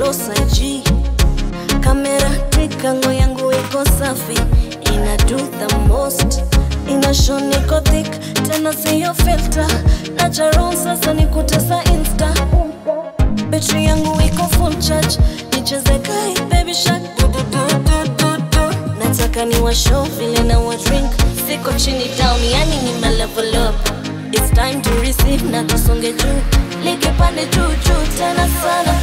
floss IG kamera trikango yangu iko safi ina do the most ina show niko thick tena siyo filter natural sasa ni kutesa insta betri yangu iko full charge nicheze kai baby shark du, du, du, du, du, du. nataka ni washow vile na wa drink siko chini down yani nime level up it's time to receive na tusonge juu likipande juu juu tena sana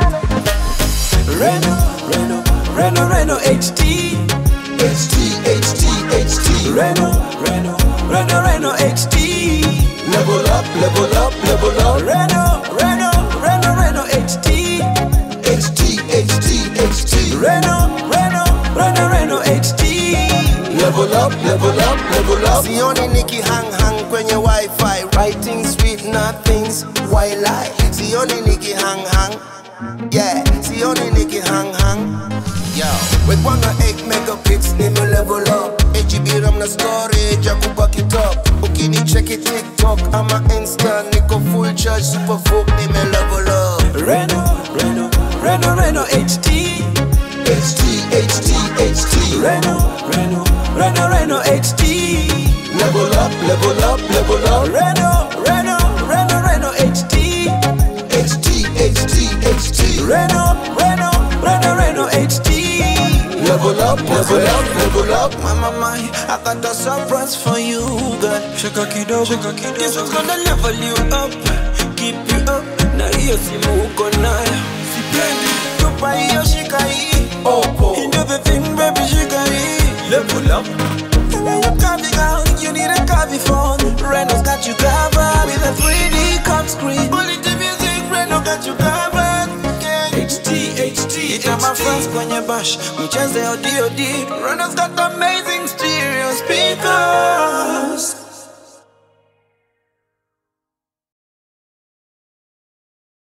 Reno, Reno, Reno, Reno HD. HT, HT, HT. Reno, Reno, Reno, Reno HD. Level up, level up, level up. Reno, Reno, Reno, Reno HD. HT, HT, HT. Reno, Reno, Reno, Reno HD. Level up, level up, level up. sioni niki hang hang kwenye wifi writing sweet nothings why lie sioni niki hang hang yeah sioni niki hang hang yo with one or eight megapix nime level up HB ram na storage ya kubaki top ukinicheki tiktok ama insta niko full charge super folk nime level up Reno, Reno, Reno, Reno HD. HT, HT, HT. Reno, Reno, Reno, Reno HD. Level up, level up, level up. Reno, Reno, Reno, Reno HD. HT, HT, HT. Reno, Reno, Reno, Reno HD. Level up, level up, level up. Mama my, I got a surprise for you, girl. Shaka kidogo, shaka kidogo. This one's gonna level you up, keep you up. Na hiyo simu uko nayo, sipendi tupa hiyo, shika hii. Oppo. You do the thing, baby, shika hii. Level up. And when you copy, girl, you need a copy phone. Renault's got you covered with a 3D cut screen. Quality music, Renault got you covered. Yeah. HD, HD, Ita my friends kwenye bash, mcheze ODOD. Renault's got amazing stereo speakers.